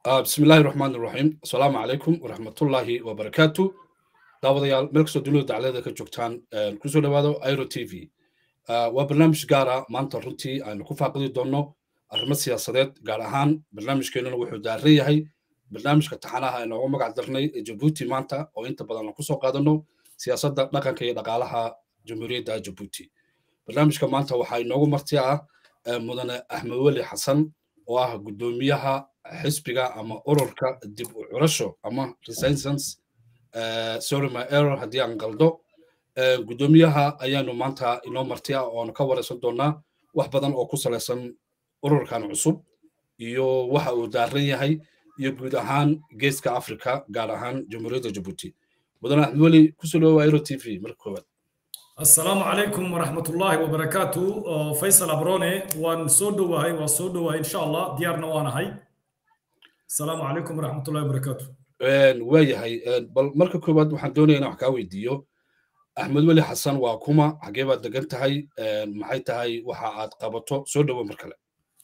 bismi illaahi raxmaan iraxiim asalaamu calaykum waraxmatullaahi wabarakaatu daawadayaal meel kastoo dunida daclada ka joogtaan kusoo dhawaado airo t v waa barnaamij gaara maanta runtii aynu ku faaqidi doonno arrimo siyaasadeed gaar ahaan barnaamijkeenuna wuxuu daaran yahay barnaamijka taxanaha inoogu magac darnay ee jabuuti maanta oo inta badan aan kusoo qaadanno siyaasadda dhaqanka iyo dhaqaalaha jamhuuriyadda jabuuti barnaamijka maanta waxaa inoogu marti ah mudane axmed weli xasan oo ah guddoomiyaha xisbiga ama ururka dib u curasho ama resistance sorry my error haddii aan qaldo guddoomiyaha ayaanu maanta inoo marti ah oonu ka waraysan doonaa wax badan oo ku salaysan ururkan cusub iyo waxa uu daaran yahay iyo guud ahaan geeska africa gaar ahaan jamhuuriyadda jabuuti mudane axmed weli kusoo dhawowa aero t v marka koowaad asalaamu calaykum waraxmatullaahi wabarakaatu faysal abrone waan soo dhowahay waan soo dhowahay insha allah diyaarna waanahay asalaamu calaykum waraxmatullahi wabarakaatu waayahay bal marka koowaad waxaan doonaya inaan wax kaa weydiiyo axmed weli xasan waa kuma xagee baad degan tahay maxay tahay waxa aad qabato soo dhowo mar kale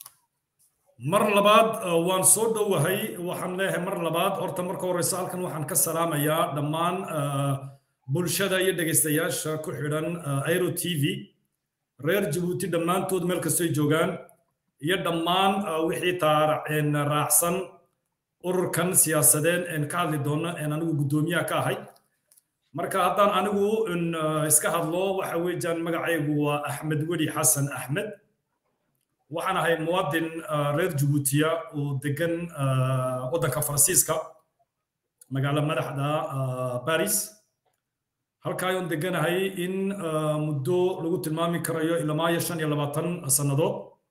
mar labaad waan soo dhowahay waxaan leeyahay mar labaad horta marka horeysa halkan waxaan ka salaamayaa dhammaan bulshada iyo dhegaystayaasha ku xidhan airo t v reer jabuuti dhammaantood meel kastoy joogaan iyo dhammaan wixii raacsan ururkan siyaasadeed een ka hadli doono een anigu guddoomiyaha ka ahay marka haddaan anigu iska hadlo waxa weeyaan magacaygu waa axmed weli xasan axmed waxaan ahay muwaadin reer jabuutiya oo degan waddanka faransiiska magaalo madaxda baris halkaa ayaan deganahay in muddo lagu tilmaami karayo ilamaayo shan iyo labaatan sannadood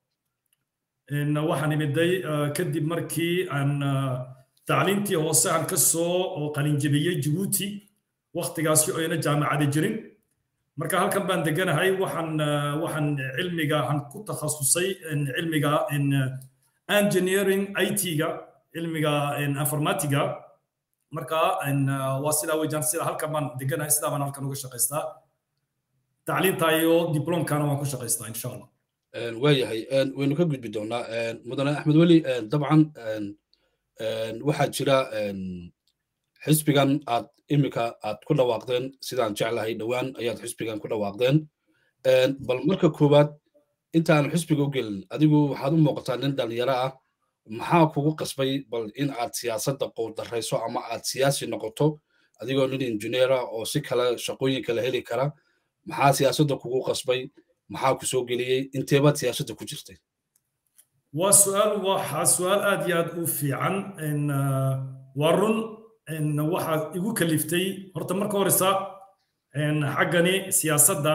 waxaan imiday kadib markii aan tacliintii hoose aan ka soo qalinjebiyey jabuuti waktigaasi oo ayna jaamacada jirin marka halkan baan deganahay waxaan waxaan cilmiga aan ku takhasusay cilmiga engineering it-ga cilmiga informatiga marka waa sidaa wejaan sida halkan baan deganahay sidaa baan halkan uga shaqaystaa tacliinta iyo diplomkana waan ku shaqaystaa insha allah waayahay waynu ka gudbi doonaa mudane axmed weli dabcan waxaa jira xisbigan aad iminka aad ku dhawaaqdeen sidaan jeclahay dhowaan ayaad xisbigan ku dhawaaqdeen bal marka koowaad intaan xisbiga u gelin adigu waxaad u muuqataa nin dhalinyaro ah maxaa kugu qasbay bal in aad siyaasadda qowdarayso ama aad siyaasi noqoto adigoo nin injineera oo si kale shaqooyin kale heli kara maxaa siyaasadda kugu qasbay maxaa ku soo geliyey inteebaad siyaasadda ku jirtay waa su'aal waxaa su'aal aad iyo aad u fiican waa run waxaad igu kaliftay horta marka horeysa xaggani siyaasadda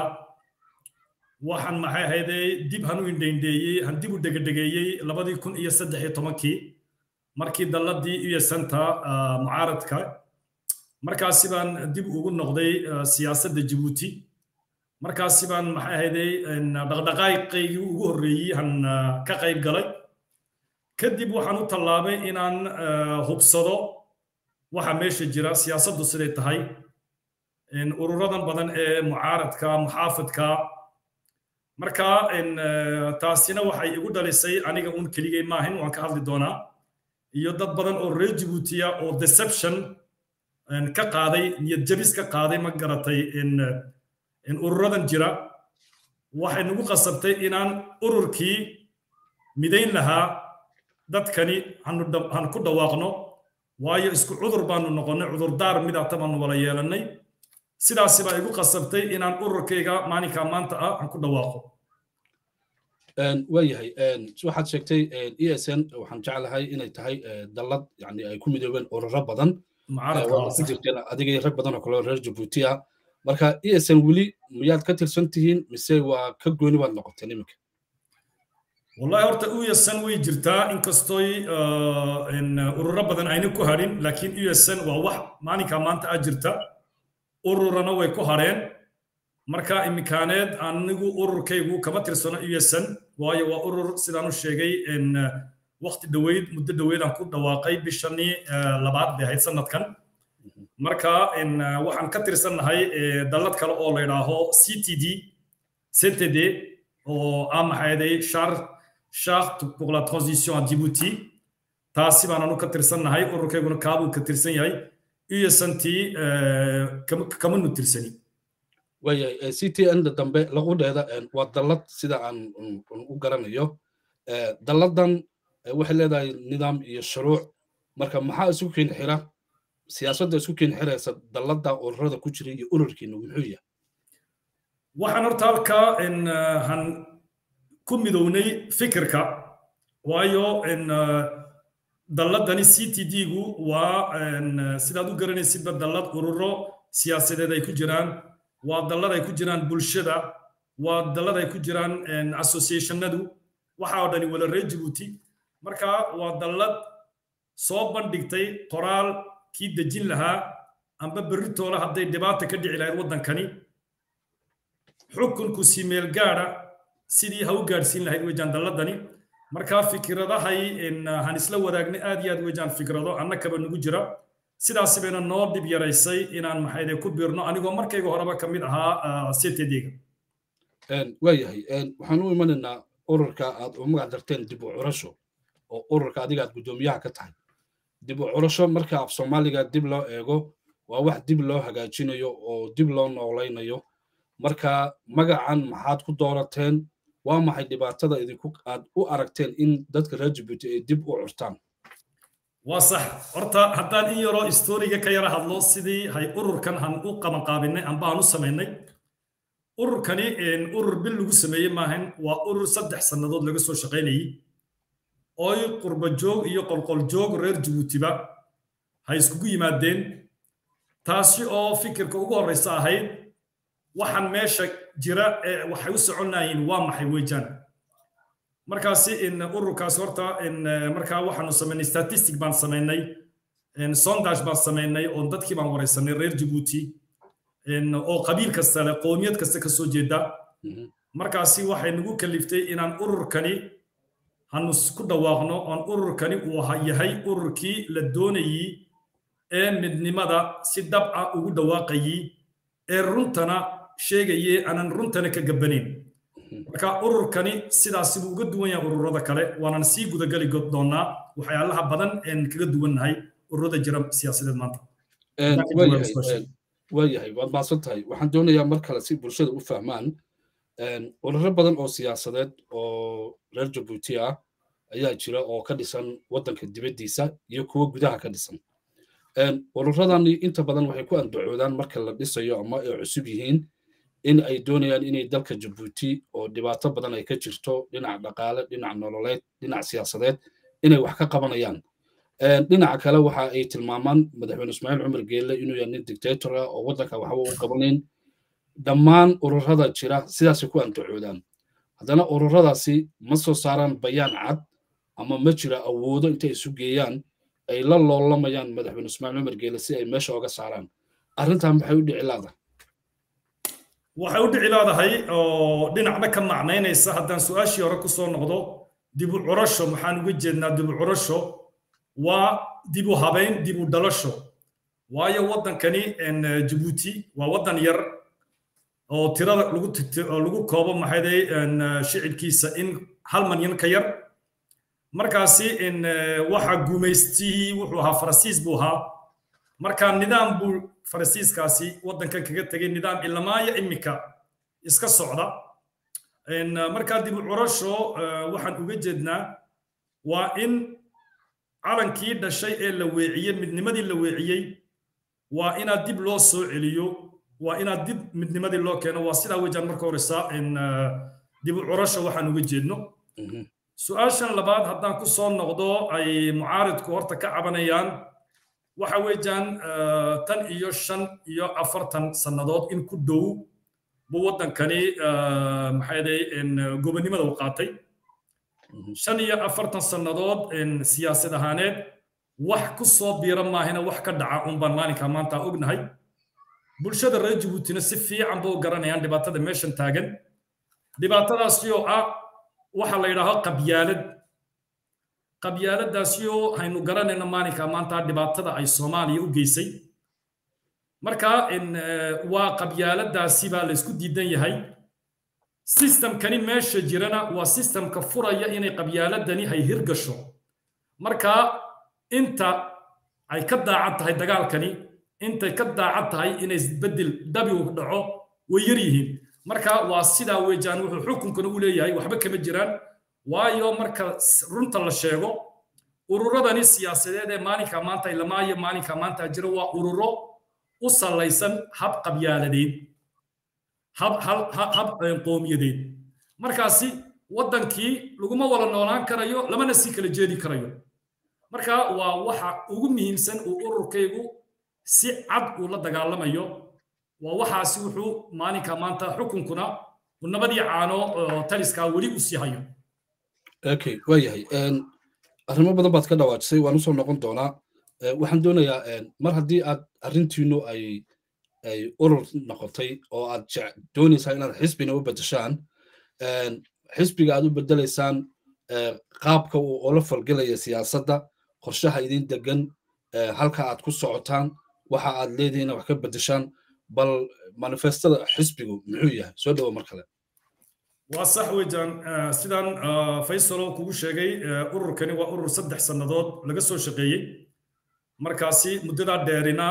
waxaan maxay ahaydee dib han u indhaindheeyey han dib u dhegedhegeeyey labadii kun iyo saddex iyo tobankii markii dalladii iyo santa mucaaradka markaasi baan dib ugu noqday siyaasadda jabuuti markaasi baan maxay ahaydee dhaqdhaqaaqaygii ugu horreeyey han ka qayb galay kadib waxaan u tallaabay inaan hubsado waxa meesha jira siyaasaddu siday tahay ururadan badan ee mucaaradka muxaafidka marka taasina waxay igu dhalisay aniga uun keligay maahin waan ka hadli doonaa iyo dad badan oo reer jabuutiya oo deception ka qaaday niyad jabis ka qaaday ma garatay ururadan jira waxay nagu qasabtay inaan ururkii midayn lahaa dadkani han ku dhawaaqno waayo isku cudur baanu noqonnay cudurdaar midata baanu wala yeelannay sidaasi baa igu qasabtay inaan ururkayga maalinka maanta ah aan ku dhawaaqo waayahay waxaad sheegtay e s n waxaan jeclahay inay tahay dallad yani ay ku midoobeen ururo badan ku jirteen adigay rag badan oo kaleo reer jabuuti ah marka e s n weli miyaad ka tirsan tihiin mise waa ka gooni baad noqoteen iminka wallahi horta uyasan way jirtaa inkastoy ururo badan ayna ku hadhin laakiin uyasan waa wax maalinka maanta ah jirta ururana way ku hadheen marka imikaaneed anigu ururkaygu kama tirsano uyasan waayo waa urur sidaan u sheegay waqti dhoweyd muddo dhoweyd aan ku dhawaaqay bishanii labaad bay ahayd sanadkan marka waxaan ka tirsannahay dallad kale oo la yidhaaho c t d ctd oo ah maxayday charte charte pour la transition à Djibouti taasi baan anu ka tirsannahay ururkayguna kaabuu ka tirsan yahay iyo santii kamanu tirsani waayahay c t n da dambe laqudheeda waa dallad sida aan u garanayo dalladan waxay leedahay nidaam iyo shuruuc marka maxaa isku keen xira siyaasadda isku keen xiraysa dallada ururada ku jira iyo ururkiina muxuu yahay waxaan horta halkaa han ku midownay fikirka waayo dalladani c t d-gu waa sidaad u garanaysidba dallad ururo siyaasadeed ay ku jiraan waa dallad ay ku jiraan bulshada waa dallad ay ku jiraan associationadu waxa oo dhani wala reer jibuuti marka waa dallad soo bandhigtay qoraal kii dejin lahaa amba berritoola hadday dhibaata ka dhici lahayd waddankani xukunku si meel gaadha sidii ha u gaadhsiin lahayd wejaan dalladani markaa fikradahay han isla wadaagnay aad iyo aad wejaan fikrado annakaba nagu jira sidaasi bayna noo dhib yaraysay inaan maxayde ku biirno anigoo markayga horeba ka mid ahaa ctd-ga waayahay waxaan u imanaynaa ururka aad u magac darteen dib u curasho oo ururka adiga aad guddoomiyaha ka tahay dib u curasho marka af soomaaliga dib loo eego waa wax dib loo hagaajinayo oo dib loo noolaynayo marka magacan maxaad ku doorateen waa maxay dhibaatada idinku aad u aragteen in dadka reer jibuuti ay dib u curtaan waa sax horta haddaan in yaroo istoriga ka yara hadlo sidii hay ururkan han u qabanqaabinay amba aan u samaynay ururkani urur bil lagu sameeyey maahan waa urur saddex sannadood laga soo shaqaynayey ooy qurba joog iyo qolqol joog reer jibuutiba hay iskugu yimaadeen taasi oo fikirka ugu horreysa ahayd waxaan meesha jira ee waxay u soconayeen waa maxay weejaan markaasi ururkaas horta markaa waxaanu samaynay statistic baan samaynay sondage baan samaynay oo dadkii baan wareysanay reer jibuuti oo qabiil kasta leh qoomiyad kasta ka soo jeeda markaasi waxay nagu kaliftay inaan ururkani hanu ku dhawaaqno oon ururkani uu yahay ururkii la doonayey ee midnimada si dhab ah ugu dhawaaqayey ee runtana sheegaye aanan runtana ka gabbanayn marka ururkani sidaasi buu uga duwan yahay ururada kale waanan sii gudagali doonaa waxyaalaha badan een kaga duwannahay ururada jira siyaasadeed maanta waayahay waad maadsan tahay waxaan doonayaa mar kale si bulshada u fahmaan ururo badan oo siyaasadeed oo reer jabuuti ah ayaa jira oo ka dhisan waddanka dibaddiisa iyo kuwa gudaha ka dhisan ururadani inta badan waxay ku andacoodaan marka la dhisayo ama ay cusub yihiin in ay doonayaan inay dalka jabuuti oo dhibaato badan ay ka jirto dhinac dhaqaale dhinac nololeed dhinac siyaasadeed inay wax ka qabanayaan dhinaca kale waxa ay tilmaamaan madaxweyne ismaaciil cumar geelle inuu yahay nin dictator ah oo waddanka waxba u qabanayn dhammaan ururada jira sidaasay ku andacoodaan haddana ururadaasi ma soo saaraan bayaan cad ama ma jira awoodo intay isu geeyaan ay la loolamayaan madaxweyne ismaaciil cumar geelle si ay meesha oga saaraan arrintan maxay u dhici laada waxay u dhici leedahay oo dhinacna ka macnaynaysa haddaan su-aashii hore ku soo noqdo dib u curasho maxaan uga jeednaa dib u curasho waa dib u habayn dib u dhalasho waayo waddankani jabuuti waa waddan yar oo tirada lagu lagu koobo maxayday shicibkiisa in hal manyan ka yar markaasi waxa gumaystihii wuxuu ahaa farasiis buu ahaa marka nidaam buu farasiiskaasi waddankan kaga tegay nidaam ilamaaya imika iska socda markaa dib u curasho waxaan uga jeednaa waa in calankii dhashay ee la weeciyey midnimadii la weeciyey waa inaad dib loo soo celiyo waa inaad dib midnimadii loo keeno waa sidaa wejaan marka horeysa dib u curasho waxaan uga jeedno su-aashan labaad haddaan ku soo noqdo ay mucaaridku horta ka cabanayaan waxa weeyaan tan iyo shan iyo afartan sannadood in ku dhow buu waddankani maxayday gobonnimada u qaatay shan iyo afartan sannadood siyaasad ahaaneed wax ku soo biira maahina wax ka dhaca un baan maalinka maanta ognahay bulshada reer jabuutina si fiican ba u garanayaan dhibaatada meeshan taagan dhibaatadaasi oo ah waxa la yidhaaho qabyaalad qabyaaladaasi oo haynu garanayno maalinka maanta dhibaatada ay soomaaliya u geysay marka waa qabyaaladaasi baa la isku diidan yahay sistamkani meesha jirana waa sistamka furaya inay qabyaaladani hay hirgasho marka inta ay ka daacad tahay dagaalkani intay ka daacad tahay inay isbedel dabi u dhaco way yar yihiin marka waa sidaa weejaan wuxuu xukunkana u leeyahay waxba kama jiraan waayo marka runta la sheego ururadani siyaasadeed ee maalinka maanta ilamaayo maalinka maanta jira waa ururo u salaysan hab qabyaaladeed hab hab qowmiyadeed markaasi waddankii laguma wada noolaan karayo lamana sii kala jeedi karayo marka waa waxa ugu muhiimsan uu ururkaygu si cad uu la dagaalamayo waa waxaasi wuxuu maalinka maanta xukunkuna uu nabadii caano taliskaa weli u sii hayo okay waayahay arrimo badan baad ka dhawaajisay waan usoo noqon doonaa waxaan doonayaa mar haddii aad arrintiinu ay ay urur noqotay oo aad doonaysaa inaad xisbina u bedeshaan xisbiga aad u bedelaysaan qaabka uu ola falgelaya siyaasadda qorshaha idin degan halka aad ku socotaan waxa aad leedihiin wax ka bedeshaan bal manifestada xisbigu muxuu yahay soo dhawo mar kale waa sax weejaan sidaan faysalo kugu sheegay ururkani waa urur saddex sannadood laga soo shaqeeyey markaasi muddadaa dheerina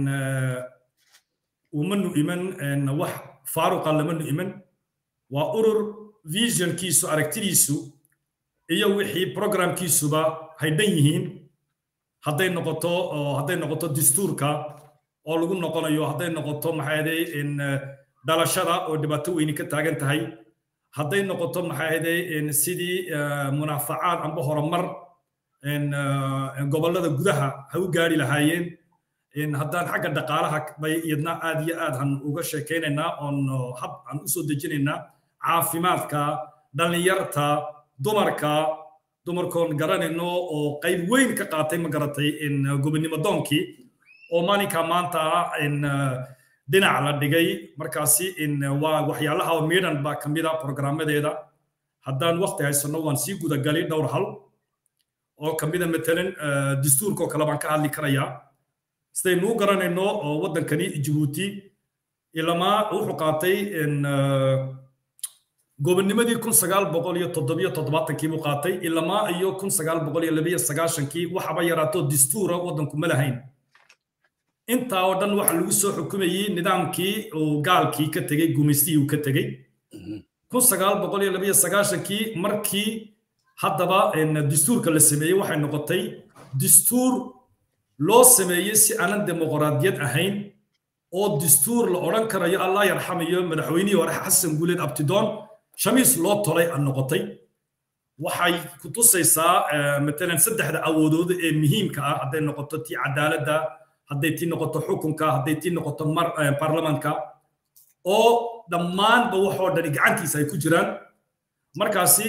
umanu iman wax faaruqa lamanu iman waa urur visionkiisu aragtidiisu iyo wixii programkiisuba haydhan yihiin hadday noqoto hadday noqoto dastuurka oo lagu noqonayo hadday noqoto maxaaday dhalashada oo dhibaato weyni ka taagan tahay hadday noqoto maxaaday sidii munaafacaad amba horumar gobollada gudaha ha u gaari lahaayeen haddaan xagga dhaqaalaha bay iyadna aad iyo aad han uga sheekaynaynaa oon hab aan u soo dejinaynaa caafimaadka dhallinyarta dumarka dumarkoon garanayno oo qayb weyn ka qaatay ma garatay gobonnimo doonkii oo maalinka maanta dhinac la dhigay markaasi waa waxyaalaha midhan baa ka mid a programmadeeda haddaan waqti haysanno waan sii gudagalay dhowr hal oo ka mida matalan dastuurkoo kale baan ka hadli karayaa sidaynuu garanayno oo waddankani jabuuti ilamaa wuxuu qaatay gobonnimadii kun sagaal boqol iyo toddobiyo toddobaatankii buu qaatay ilamaa iyo kun sagaal boqol iyo labiyo sagaashankii waxaba yaraato dastuura waddanku ma lahayn intaa oo dhan waxa lagu soo xukumayey nidaamkii uu gaalkii ka tegey gumaystihii uu ka tegey kun sagaal boqol iyo labiyo sagaashankii markii haddaba dastuurka la sameeyey waxay noqotay dastuur loo sameeyey si aanan dimuqraadiyad ahayn oo dastuur la odhan karayo allah yarxamayo madaxweynihii hore xasan guuleed abtidoon shamiis loo tolay a noqotay waxay ku tusaysaa matalan saddexda awoodood ee muhiimka ah hadday noqoto tii cadaaladda hadday tii noqoto xukunka hadday tii noqoto baarlamanka oo dhammaanba waxoo dhani gacantiisa ay ku jiraan markaasi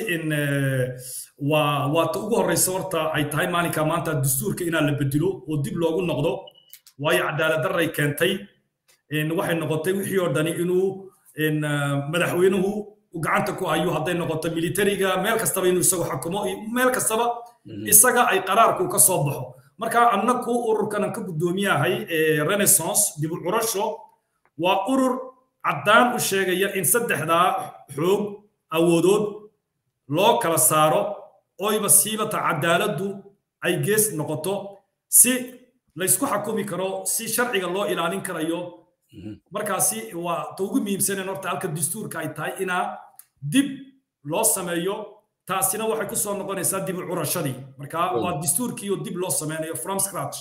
waa waa ta ugu horreysa horta ay tahay maalinka maanta dastuurka inaan la bedelo oo dib loogu noqdo waayo cadaalad darray keentay waxay noqotay wixii oo dhani inuu madaxweynuhu gacanta ku hayo hadday noqoto militariga meel kastaba inuu isagu xakumo meel kastaba isaga ay qaraarku ka soo baxo marka annaku ururkan ka guddoomiyahay renaissance dib u curasho waa urur caddaan u sheegaya in saddexdaa xoog awoodood loo kala saaro oyba siibata cadaaladdu ay gees noqoto si laysku xakumi karo si sharciga loo ilaalin karayo markaasi waa ta ugu muhiimsaneen horta halka dastuurka ay tahay inaa dib loo sameeyo taasina waxay ku soo noqonaysaa dib u curashadii marka waa dastuurkii oo dib loo sameynayo from scratch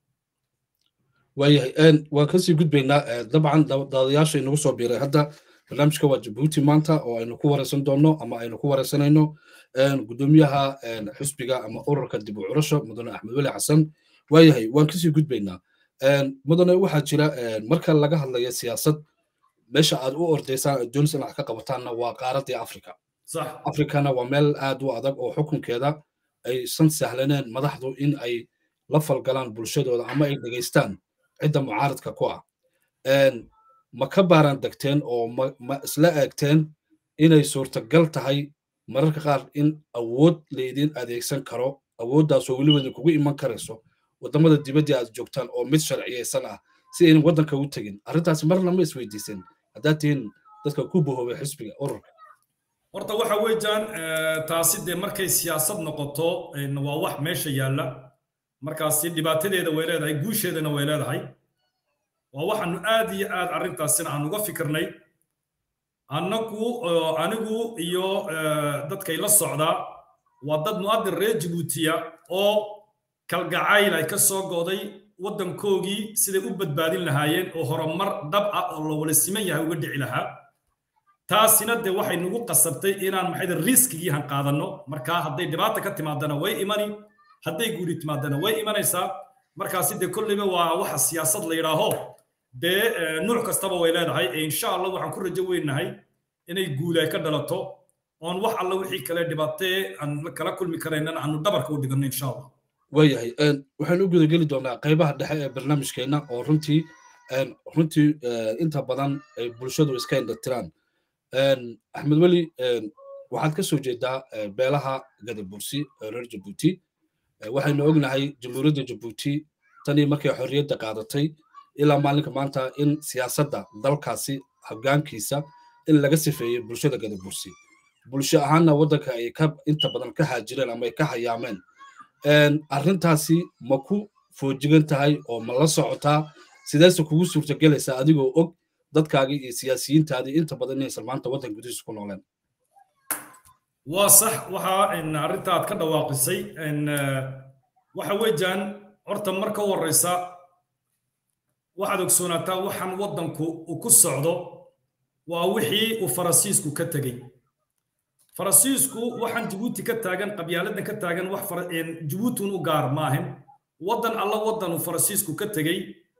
waayahay waan kasii gudbaynaa dabcan daadayaasha inagu soo biiray hadda barnaamijka waa jabuuti maanta oo aynu ku wareysan doonno ama aynu ku wareysanayno gudoomiyaha xisbiga ama ururka dib u curasho mudane axmed weli xasan waayahay waan kasii gudbaynaa mudane waxaa jira marka laga hadlayo siyaasad meesha aad u ordaysaan aad doonaysa inaad ka qabataanna waa qaaradii afrika afrikana waa meel aad u adag oo xukunkeeda aysan sahlaneen madaxdu in ay la falgalaan bulshadooda ama ay dhegaystaan cidda mucaaradka ku ah ma ka baaran degteen oo ma isla eegteen inay suurtagal tahay mararka qaar in awood laydin adeegsan karo awooddaasoo weliba idinkugu iman karayso waddamada dibaddii aad joogtaan oo mid sharciyaysan ah si aynan waddanka u tegin arrintaasi marna ma isweydiiseen haddaad tihiin dadka ku bahoobay xisbiga ururka horta waxa weeyaan taasi dee markay siyaasad noqoto waa wax meesha yaalla markaasi dhibaatadeeda way leedahay guusheedana way leedahay waa waxaanu aad iyo aad arrintaasina aan uga fikirnay annagu anigu iyo dadkay la socdaa waa dad mu'adin reer jabuutiya oo kalgacayl ay ka soo go'day waddankoogii siday u badbaadin lahaayeen oo horumar dhab ah oo la wala siman yahay uga dhici lahaa taasina dee waxay nagu qasabtay inaan maxay riskigii han qaadanno markaa hadday dhibaata ka timaadana way imani hadday guuri timaadana way imanaysaa markaasi dee kolleyba waa waxa siyaasad la yidhaaho dee nuuc kastaba way leedahay ee insha allah waxaan ku rajo weynahay inay guul ay ka dhalato oon wax alla wixii kale dhibaatee aan kala kulmi karaynan aanu dhabarka u dhiganno insha allah waayahay waxaan u gudageli doonaa qaybaha dhexe ee barnaamijkeenna oo runtii runtii inta badan ay bulshadu iska indhatiraan axmed weli waxaad ka soo jeedaa beelaha gadabursi ee reer jabuuti waxaynu ognahay jamhuuriyadda jabuuti tanii markay xorriyadda qaadatay ilaa maalinka maanta in siyaasadda dalkaasi hoggaankiisa in laga sifeeyey bulshada gadabursi bulsho ahaanna waddanka ay ka inta badan ka haajireen ama ay ka hayaameen arrintaasi ma ku foojigan tahay oo ma la socotaa sideese kugu suurtagelaysaa adigoo og dadkaagii iyo siyaasiyiintaadii inta badan inaysan maanta waddan gudihiisa ku nooleen waa sax waxa arrinta aad ka dhawaaqisay waxa weeyaan horta marka u horreysa waxaad ogsoonaataa waxaan waddanku uu ku socdo waa wixii uu farasiisku ka tegey farasiisku waxaan jabuuti ka taagan qabyaaladan ka taagan wax jabuutun u gaar maahin waddan alla waddan uu farasiisku ka tegey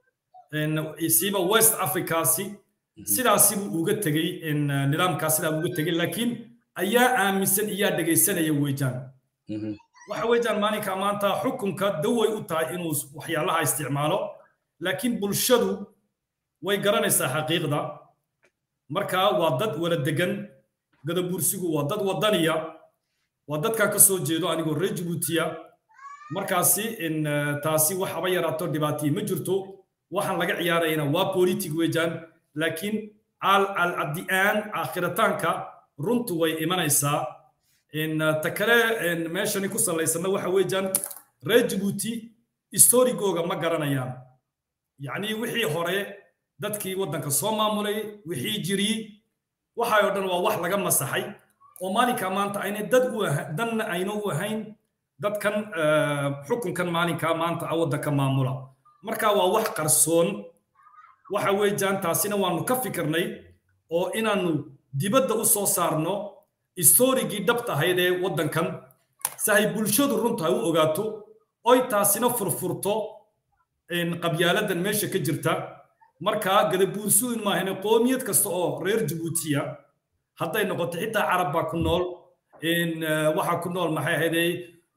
siiba west africaasi sidaasi buu uga tegey nidaamkaas sidaa uga tegey laakiin ayaa aaminsan iyaa dhegaysanaya weejaan waxa weejaan maalinka maanta xukunka daway u tahay inuu waxyaalaha isticmaalo laakiin bulshadu way garanaysaa xaqiiqda marka waa dad wala degan gadabursigu waa dad wadaniya waa dadkaa ka soo jeedo anigoo reer jabuutiya markaasi taasi wax haba yaraato dhibaatiyi ma jirto waxaan laga ciyaarayana waa politic weejaan laakiin alcadi'aan aakhirataanka runtu way imanaysaa ta kale meeshani ku salaysanna waxa weejaan reer jabuuti historigooga ma garanayaan yacni wixii hore dadkii waddanka soo maamulay wixii jiri waxay oo dhan waa wax laga masaxay oo maalinka maanta aynay dad u danna ayna u ahayn dadkan xukunkan maalinka maanta a waddanka maamula marka waa wax qarsoon waxa weeyaan taasina waanu ka fikirnay oo inaanu dibadda u soo saarno historigii dhabta ahayd ee waddankan si ay bulshadu runta u ogaato oy taasina furfurto qabyaaladan meesha ka jirta marka gadabuursuin maahane qoomiyad kasta oo reer jabuutiya hadday noqoto xitaa carab baa ku nool waxaa ku nool maxay ahaydey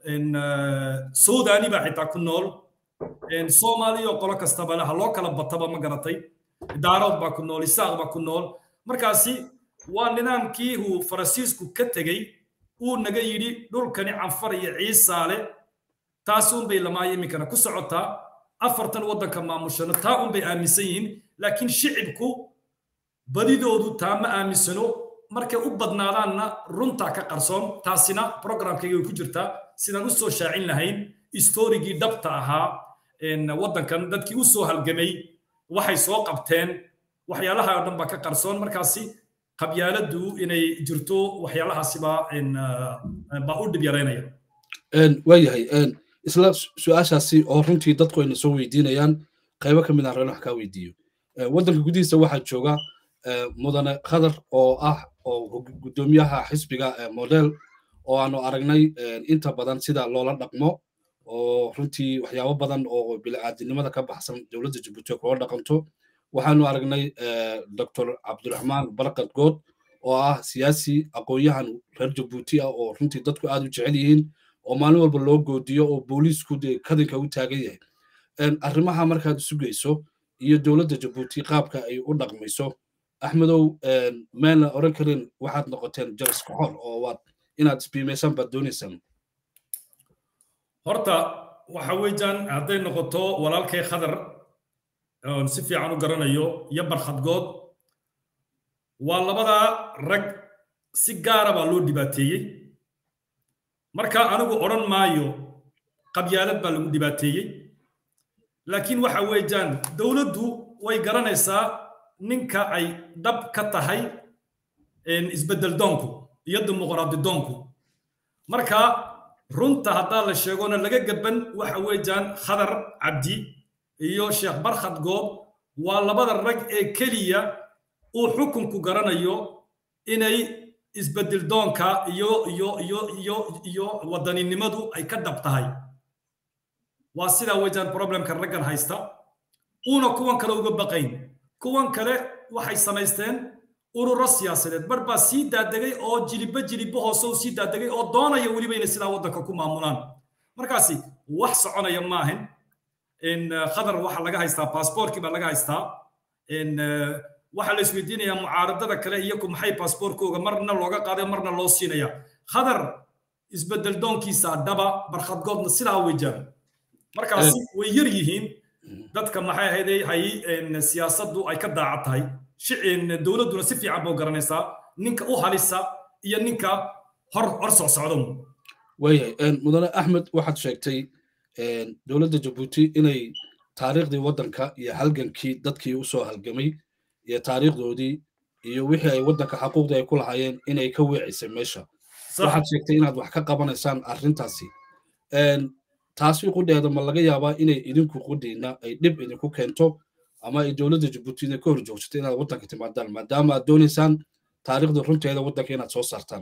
suudani baa xitaa ku nool soomaaliya oo qolo kastaba laha loo kala bataba ma garatay daarood baa ku nool isaaq baa ku nool markaasi waa nidaamkii uu farasiisku ka tegey uu naga yidhi dhulkani canfar iyo ciisaale taasuunbay lamaayo iminkana ku socotaa afartan waddanka maamushana taa unbay aaminsan yihiin laakiin shicibku badidoodu taa ma aaminsano markay u badnaadaanna runtaa ka qarsoon taasina programkayga way ku jirtaa sidaan u soo shaacin lahayn historigii dhabta ahaa waddankan dadkii u soo halgamay waxay soo qabteen waxyaalaha oo dhan baa ka qarsoon markaasi qabyaaladdu inay jirto waxyaalahaasi baa u dhib yaraynaya waayahay isla su-aashaasi oo runtii dadku ayna soo weydiinayaan qaybo ka mid aan reen wax kaa weydiiyo waddanka gudihiisa waxaa jooga mudane khadar oo ah oo guddoomiyaha xisbiga model oo aanu aragnay inta badan sida loola dhaqmo oo runtii waxyaabo badan oo bini'aadinimada ka baxsan dowladda jabuuti kula dhaqanto waxaanu aragnay dr cabdiraxmaan barkad good oo ah siyaasi aqoon-yahan reer jabuuti ah oo runtii dadku aad u jecel yihiin oo maalin walba loo goodiyo oo booliisku dee kadinka u taagan yahay arrimaha markaad isu geyso iyo dowladda jabuuti qaabka ay u dhaqmayso axmedow meelna oran karin waxaad noqoteen jaras koxor oo waad inaad isbiimaysaan baad doonaysaan horta waxa weeyaan hadday noqoto walaalkay khadar oon si fiican u garanayo iyo barkhadgood waa labada rag si gaara baa loo dhibaateeyey marka anigu odhan maayo qabyaalad baa lagu dhibaateeyey laakiin waxa weeyaan dowladdu way garanaysaa ninka ay dhab ka tahay isbeddel doonku iyo dimuqraadi doonku marka runta haddaa la sheegona laga gaban waxa weeyaan khadar cabdi iyo sheekh barkhad goob waa labada rag ee keliya uu xukunku garanayo inay isbeddel doonka iyo iyo iyo iyo iyo wadaninimadu ay ka dhab tahay waa sidaa weeyaan problemka raggan haysta uuna kuwan kale uga baqayn kuwan kale waxay samaysteen ururo siyaasadeed bar baa sii daadegay oo jilibba jilibba hoose u sii daadegay oo doonaya weliba inay sidaa waddanka ku maamulaan markaasi wax soconaya maahan khadar waxaa laga haystaa baasboorkii baa laga haystaa waxaa la isweydiinayaa mucaaradada kale iyaku maxay baasboorkooga marna looga qaaday marna loo siinaya khadar isbeddel doonkiisa dhaba barkhadgoodna sidaa weejaan markaasi way yar yihiin dadka maxay ahayday hay siyaasaddu ay ka daaca tahay dowladduna si fiican buu garanaysaa ninka u halisa iyo ninka hor hor soo socdo waayahay mudane axmed waxaad sheegtay dowladda jabuuti inay taariikhdii waddanka iyo halgankii dadkii u soo halgamay iyo taariikhdoodii iyo wixii ay waddanka xaquuqdii ay ku lahaayeen inay ka weecisay meesha waxaad sheegtay inaad wax ka qabanaysaan arrintaasi taasi qudheeda ma laga yaabaa inay idinku qudhiina ay dhib idinku keento ama ay dowladda jabuutina ka hor joogsato inaad waddanka timaadaan maadaama aad doonaysaan taariikhda runteeda waddanka inaad soo saartaan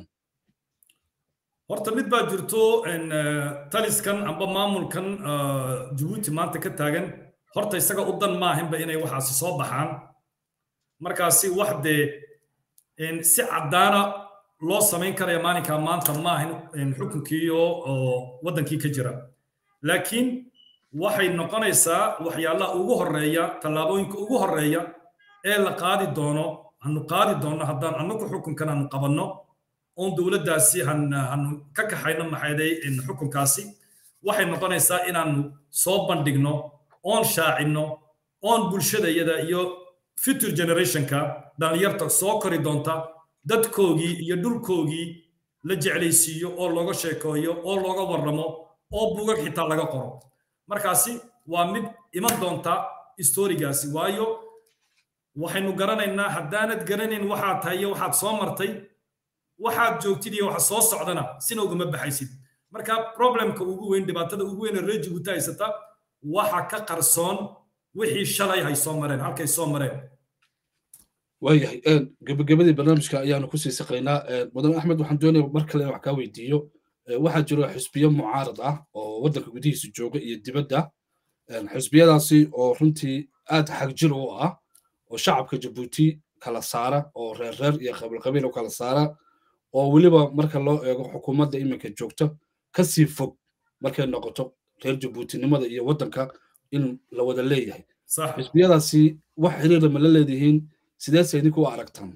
horta mid baa jirto taliskan amba maamulkan jabuuti maanta ka taagan horta isaga u dan maahinba inay waxaasi soo baxaan markaasi wax dee si caddaana loo samayn karaya maalinkaa maanta maahin xukunkii oo waddankii ka jira laakiin waxay noqonaysaa waxyaalaha ugu horeeya tallaabooyinka ugu horeeya ee la qaadi doono hanu qaadi doono haddaan annagu xukunkan hanu qabanno oon dowladdaasi hanu ka kaxayno maxayday xukunkaasi waxay noqonaysaa inaanu soo bandhigno oon shaacinno oon bulshadayada iyo future generationka dhallinyarta soo kori doonta dadkoogii iyo dhulkoogii la jeclaysiiyo oo looga sheekeeyo oo looga warramo oo bugag xitaa laga qoro markaasi waa mid iman doonta istorigaasi waayo waxaynu garanaynaa haddaanad garanayn waxaad tahay iyo waxaad soo martay waxaad joogtid iyo waxa soo socdana sina ugama baxaysid marka problemka ugu weyn dhibaatada ugu weyn ee reer jibuuti haysata waxa ka qarsoon wixii shalay hay soo mareen halkay soo mareen waayahay gebagabadii barnaamijka ayaanu kusii saqaynaa mudan axmed waxaan doonaya mar kale wax kaa weydiiyo waxaa jiro xisbiyo mucaarad ah oo waddanka gudihiisa jooga iyo dibadda xisbiyadaasi oo runtii aad xagjir u ah oo shacabka jabuuti kala saara oo reer reer iyo qabiilqabiil u kala saara oo weliba marka loo eego xukuumadda iminka joogta kasii fog markay noqoto reer jabuutinimada iyo waddanka in la wada leeyahay xisbiyadaasi wax xiriira ma la leedihiin sideese idinku u aragtaan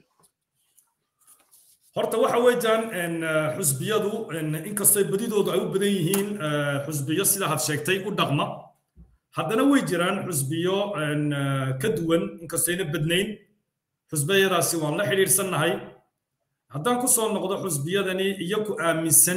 horta waxa weeyaan xusbiyadu inkastoo badidoodu ay u badan yihiin xusbiyo sida had sheegtay u dhaqma haddana way jiraan xusbiyo ka duwan inkastayna badnayn xusbiyadaasi waan la xidhiidhsannahay haddaan ku soo noqdo xusbiyadani iyaku aaminsan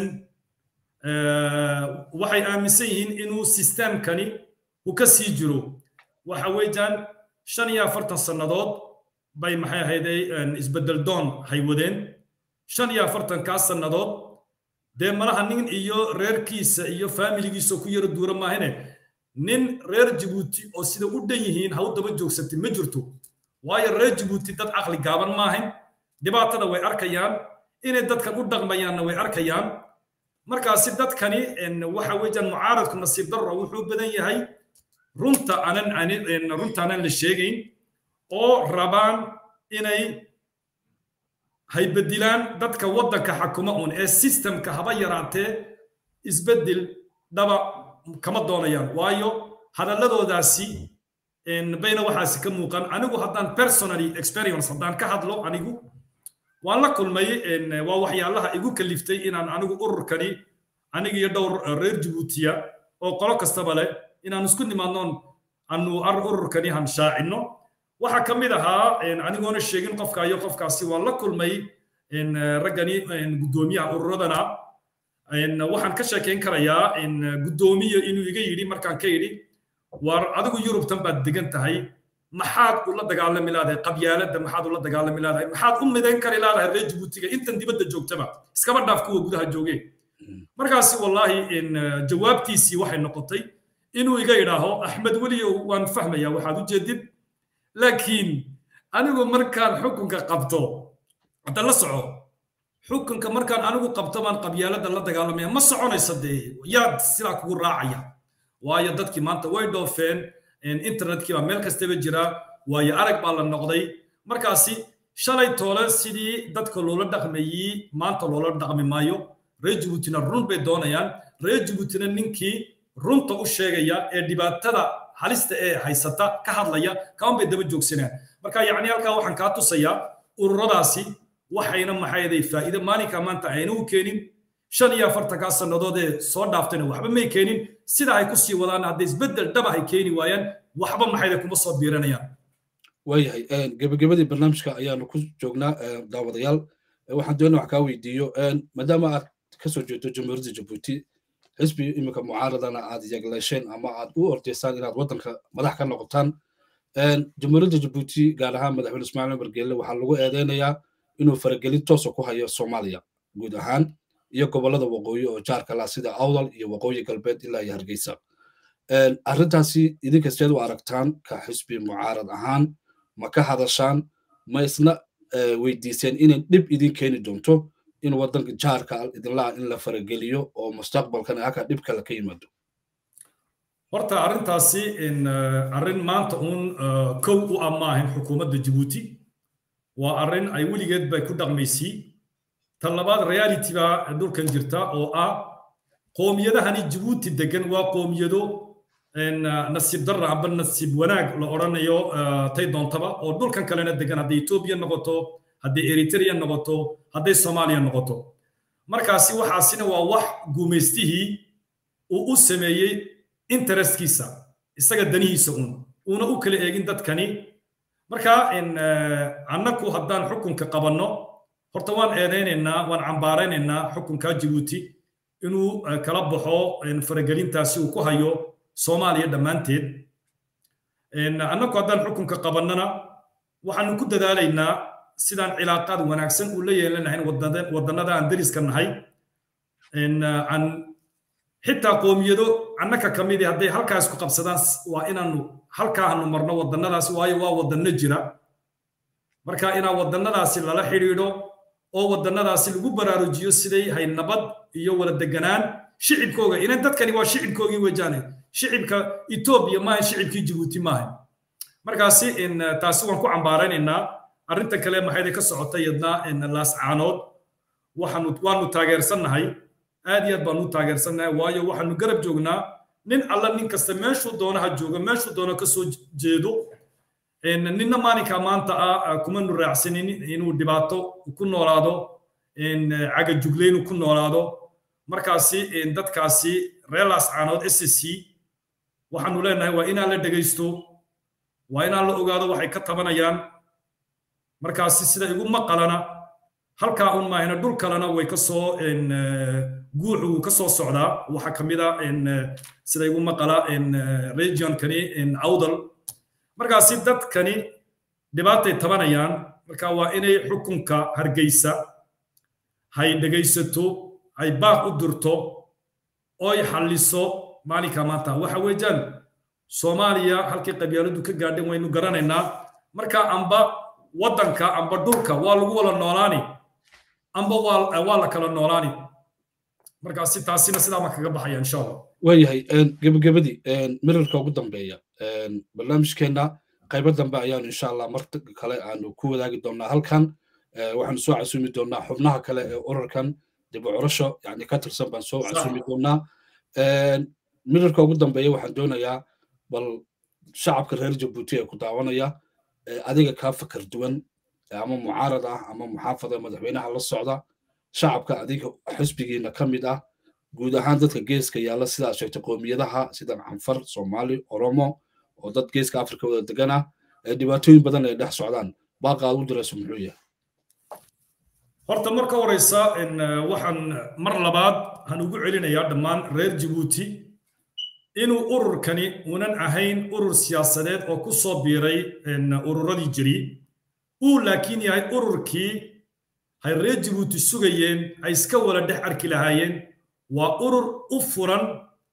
waxay aaminsan yihiin inuu sistemkani uu ka sii jiro waxa weeyaan shan iyo afartan sannadood bay maxay ahayday isbeddel doon haywadeen shan iyo afartankaa sannadood dee malaha nin iyo reerkiisa iyo faamiligiisa ku yaro duura maahine nin reer jabuuti oo sida u dhan yihiin ha u daba joogsatay ma jirto waayo reer jabuuti dad caqli gaaban maahin dhibaatada way arkayaan inay dadkan u dhaqmayaanna way arkayaan markaasi dadkani waxa weeyaan mucaaradku nasiib darro wuxuu badan yahay runta aanan runta aanan la sheegayn oo rabaan inay haybedilaan dadka waddanka xakuma un ee systemka haba yaraatee isbeddel dhaba kama doonayaan waayo hadalladoodaasi bayna waxaasi ka muuqan anigu haddaan personally experience haddaan ka hadlo anigu waan la kulmay waa waxyaalaha igu kaliftay inaan anigu ururkani aniga iyo dhowr reer jabuutiya oo qolo kastaba leh inaan isku nimaadnoon anu ururkani han shaacinno waxaa ka mid ahaa anigoona sheegin qofka iyo qofkaasi waan la kulmay raggani guddoomiyaha ururadana waxaan ka sheekayn karayaa guddoomiya inuu iga yidhi markaan ka yidhi war adigu yurubtan baad degan tahay maxaad ula dagaalami laadahay qabyaaladda maxaad ula dagaalami laadahay maxaad u midayn kari laadahay reer jabuutiga intan dibadda joogtaba iskaba dhaaf kuwa gudaha joogeen markaasi wallaahi jawaabtiisii waxay noqotay inuu iga idhaaho axmed weliyow waan fahmaya waxaad u jeedid laakiin anigu markaan xukunka qabto hadda la soco xukunka markaan anigu qabto baan qabyaaladda la dagaalamaya ma soconaysa dee yaad sidaa kugu raacaya waayo dadkii maanta way dhoofeen internetkii baa meel kastaba jira waayo arag baa la noqday markaasi shalay toole sidii dadka loola dhaqmayey maanta loola dhaqmi maayo reer jabuutina run bay doonayaan reer jabuutina ninkii runta u sheegaya ee dhibaatada halista ee haysata ka hadlaya kaan bay daba joogsanaan marka yacni halkaa waxaan kaa tusayaa ururadaasi waxayna maxayday faa'iido maalinka maanta ayna u keenin shan iyo afartankaa sannadood ee soo dhaaftayna waxba may keenin sida ay ku sii wadaan hadday isbeddel dhaba ay keeni waayaan waxba maxayda kuma soo biiranayaan waayahay gebagabadii barnaamijka ayaanu ku joognaa daawadayaal waxaan doonaa wax kaa weydiiyo maadaama aad kasoo jeedo jamhuuriyadda jabuuti xisbi iminka mucaaradana aad yagleesheen ama aad u ordaysaan inaad waddanka madax ka noqotaan jamhuuriyadda jabuuti gaar ahaan madaxweyne ismaaciil umar geelle waxaa lagu eedeynayaa inuu faragelin toosa ku hayo soomaaliya guud ahaan iyo gobollada waqooyi oo jaarka lah sida awdal iyo waqooyi galbeed ilaa iyo hargeysa arrintaasi idinka seed u aragtaan ka xisbi mucaarad ahaan ma ka hadashaan ma isna weydiiseen inay dhib idin keeni doonto in waddanka jaarka idinlaha in la farageliyo oo mustaqbalkan halka dhib kale ka yimaado horta arrintaasi arrin maanta uun kow u ah maahan xukuumadda jabuuti waa arrin ay weligeed bay ku dhaqmaysii tan labaad reality baa dhulkan jirta oo ah qoomiyadahani jabuuti degan waa qoomiyado nasiib darra amba nasiib wanaag la odhanayo tay doontaba oo dhulkan kalena degan hadday etoobiya noqoto hadday eritrea noqoto hadday soomaaliya noqoto markaasi waxaasina waa wax guumaystihii uu u sameeyey interestkiisa isaga danihiisa uun uuna u kala eegin dadkani marka annaku haddaan xukunka qabanno horta waan eedaynaynaa waan cambaaraynaynaa xukunka jabuuti inuu kala baxo faragelintaasi uu ku hayo soomaaliya dhammaanteed annaku haddaan xukunka qabannana waxaanu ku dadaalaynaa sidaan cilaaqaad wanaagsan uu la yeelanahayn waddannada aan dariska nahay aan xitaa qoomiyado annaka ka midi hadday halkaas ku qabsadaan waa inaanu halkaa aanu marno waddannadaas waayo waa waddanno jira marka inaa waddannadaasi lala xidhiidho oo waddannadaasi lagu baraarujiyo siday hay nabad iyo wada deganaan shicibkooga inan dadkani waa shicibkoogii wejaane shicibka etoobiya maaha shicibkii jabuuti maaha markaasi taasi waan ku cambaaraynaynaa arrinta kale maxayda ka socota yadna laascaanood waxaanu waanu taageersannahay aad iyo aad baanu u taageersannahay waayo waxaanu garab joognaa nin alla nin kasta meeshuu doonaha joogo meeshuu doono ka soo jeedo ninna maalinka maanta ah kumanu raacsanin inuu dhibaato ku noolaado cagajugleyn ku noolaado markaasi dadkaasi reer laascaanood s c waxaanu leenahay waa inaan la dhegaysto waa inaan la ogaado waxay ka tabanayaan markaasi sida igu maqalana halkaa un maahina dhul kalena way ka soo guuxu ka soo socdaa waxaa ka mid a sida igu maqala regionkani awdal markaasi dadkani dhibaatay tabanayaan marka waa inay xukunka hargeysa hay dhegaysato ay baaq u dirto oy xalliso maalinka maanta waxa weeyaan soomaaliya halkii qabyaaladu ka gaadhan waynu garanaynaa marka amba waddanka amba dhulka waa lagu wada noolaani amba waa la kala noolaani markaasi taasina sidaa ma kaga baxaya insha allah waayahay gebagabadii mirarka ugu dambeeya barnaamijkeenna qaybo dambe ayaanu insha allah mar kale aanu ku wadaagi doonaa halkan waxaanu soo casuumi doonaa xubnaha kale ee urarkan dib u curasho yani ka tirsan baan soo casuumi doonaa mirarka ugu dambeeya waxaan doonayaa bal shacabka reer jabuuti ee ku daawanaya adiga kaa fakar duwan ama mucaarad ah ama muxaafada madaxweynaha la socda shacabka adiga xisbigiina ka mid ah guud ahaan dadka geeska yaalla sidaad sheegtay qoomiyadaha sida canfar soomaali oromo oo dad geeska afrika wada degan ah ee dhibaatooyin badan ay dhex socdaan baaqa aad u dirayso muxuu yahay horta marka horeysa waxaan mar labaad han ugu celinayaa dhammaan reer jabuuti inuu ururkani unan ahayn urur siyaasadeed oo ku soo biiray ururadii jiri uu laakiin yahay ururkii hay reer jabuuti sugayeen ay iska wada dhex arki lahaayeen waa urur u furan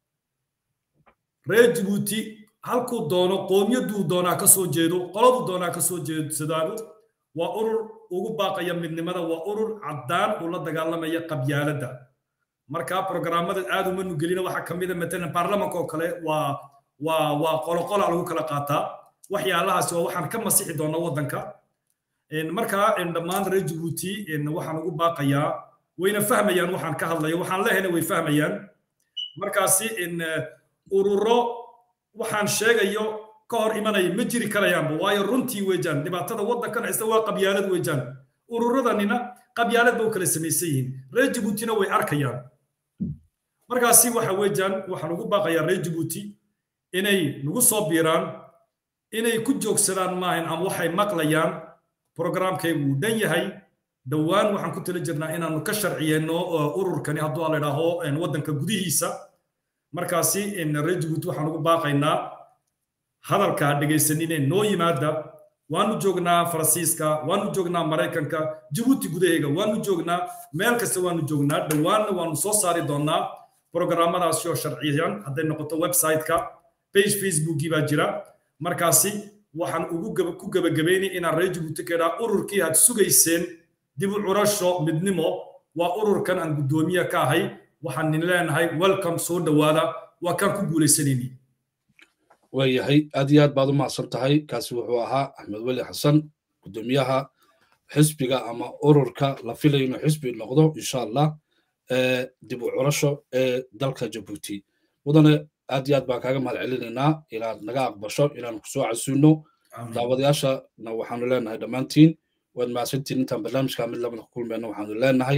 reer jabuuti halkuu doono qoomiyaduu doonaa ka soo jeedo qoladuu doonaa ka soo jeedsadaano waa urur ugu baaqaya midnimada waa urur caddaan uu la dagaalamaya qabyaaladda marka programmada aad uma nugelina waxaa ka mid a matalan baarlamanka oo kale waa waa waa qoloqola lagu kala qaataa waxyaalahaasi waa waxaan ka masixi doona waddanka marka dhammaan reer jabuuti waxaan ugu baaqayaa wayna fahmayaan waxaan ka hadlayo waxaan lehayna way fahmayaan markaasi ururo waxaan sheegayo ka hor imanaya ma jiri karayaanba waayo runtii weejaan dhibaatada waddankan haysta waa qabyaalad weejaan ururadanina qabyaalad ba u kala samaysan yihiin reer jabuutina way arkayaan markaasi waxa weejaan waxaan ugu baaqayaa reer jabuuti inay nagu soo biiraan inay ku joogsadaan maahan ama waxay maqlayaan programkaygu uu dhan yahay dhowaan waxaan ku tala jirnaa inaanu ka sharciyeenno ururkani hadduu la idhaaho waddanka gudihiisa markaasi reer jabuuti waxaan ugu baaqaynaa hadalka dhegaysanine noo yimaada waanu joognaa faransiiska waanu joognaa maraykanka jabuuti gudaheega waanu joognaa meel kasta waanu joognaa dhowaanna waanu soo saari doonaa programmadaasi oo sharciyan hadday noqoto website-ka page facebookii baa jira markaasi waxaan ugu ku gebagabaynay inaan reer jabuuti ka idhaa ururkii had sugayseen dib u curasho midnimo waa ururkan aan guddoomiye ka ahay waxaan nin leenahay welcome soo dhowaada waa kaan ku guulaysanayni waayahay aad iyo aad baad u mahadsan tahay kaasi wuxuu ahaa axmed weli xasan guddoomiyaha xisbiga ama ururka la filayo inuu xisbi noqdo insha allah dib u curasho ee dalka jabuuti mudane aad iyo aad baan kaaga mahad celinaynaa inaad naga aqbasho inaanu kusoo casuuno daawadayaashana waxaanu leenahay dhammaantiin waad mahadsantiin intaan barnaamijka mid labada ku kulmayna waxaanu leenahay